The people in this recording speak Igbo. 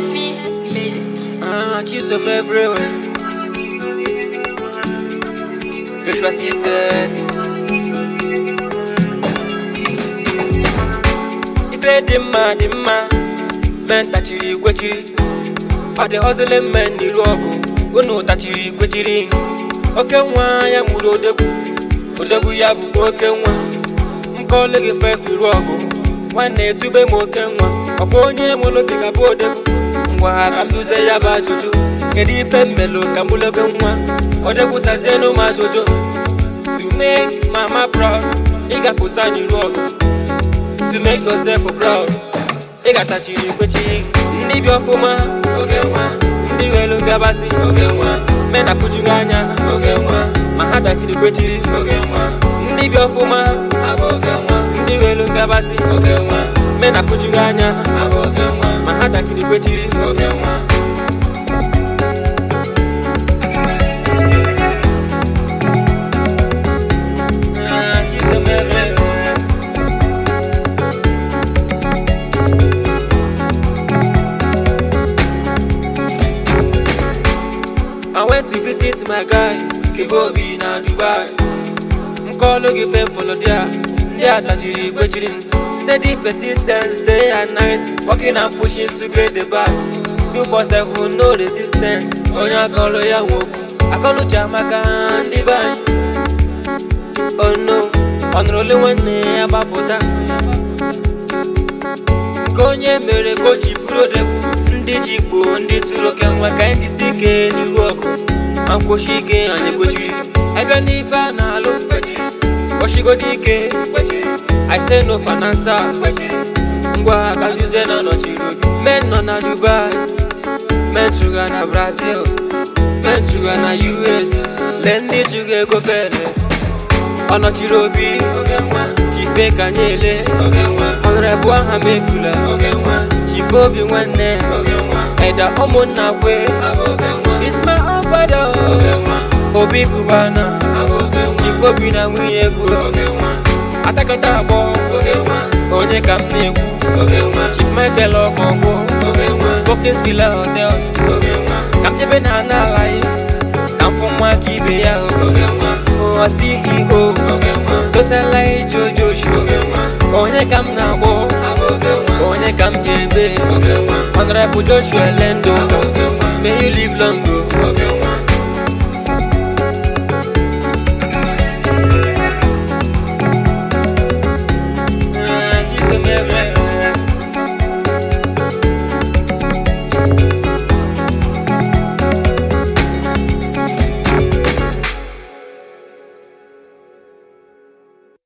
Effie made it. Ah, kiss them everywhere. Joshua seated. Ife dị mma dị mma, men tachiri kwechiri. Ọ dị hustling men n'iru ọgụ, unu tachiri kwechiri. Oke nwa ya mụrụ odegwu, odegwu ya bụkwa oke nwa. Nkọle gị fefe iru ọgụ, nwanne etube m oke nwa. Ọkwa onye mụrụ obi ga bụ odegwu. ngwa ka m duzie ya bụ ajụjụ kedu ife mmelụ ka mụ lebe nwa ọ dịkwụsazienụ m ajụjụ to make mama proud ị ga-apụta n'iru ọgụ to make yourself proud ị ga-atachiri kwechiri ndị bi ọfụma oge nwa ndị welu ngabasị oge nwa men afụjughị anya oge nwa ma ha tachiri kwechiri oge nwa ndị bi ọfụma abụ oge nwa ndị welu ngabasị oge nwa men afụjughị anya abụ oge nwa ma ha tachiri kwechiri oge nwa Ah, Chisom everywhere. I went to visit my guy, Skibobi na Dubai. Nkolo gị fem follow there, ndị atachiri kwechiri m. Steady persistence, day and night, working and pushing to get the bus. 247, no resistance, onye akọlụ ya nwokwu. Akọnuche amaka ndị be anyị. Oh no, ọ nụrụ ole nwanne ya gbapụta. Nke onye mere ka o ji bụrụ odegwu ndị ji gboo ndị tụrụ oke nwa ka anyị dịsi ike n'iru ọgụ ma mkpochi ike anyị kwechiri abịa n'ife a na-alụ kwechiri kpochigodo ike kwechiri I say no finansa kwechiri ngwa ka nduze na nọchiri obi men nọ na Dubai men chụga na Brazil men chụga na US lee ndị chụga ego pele ọ nọchiri obi chife ka anyị ele ọnọrọbụ aha m efula chife obi nwanne eda ụmụnna kwe isma ọfada obi kubana chife obi na nwunye egwu atakata agbọ onye ka m na-ekwu chief michael ọkọgwụ bokins villa hotels ka m jebe na ana aghaghị ka m fụ nwa ka ibe ya ụwa CEO socialite jojoshi onye ka m na-akpọ onye ka m ga-ebe honorable joshua lendo may you live long o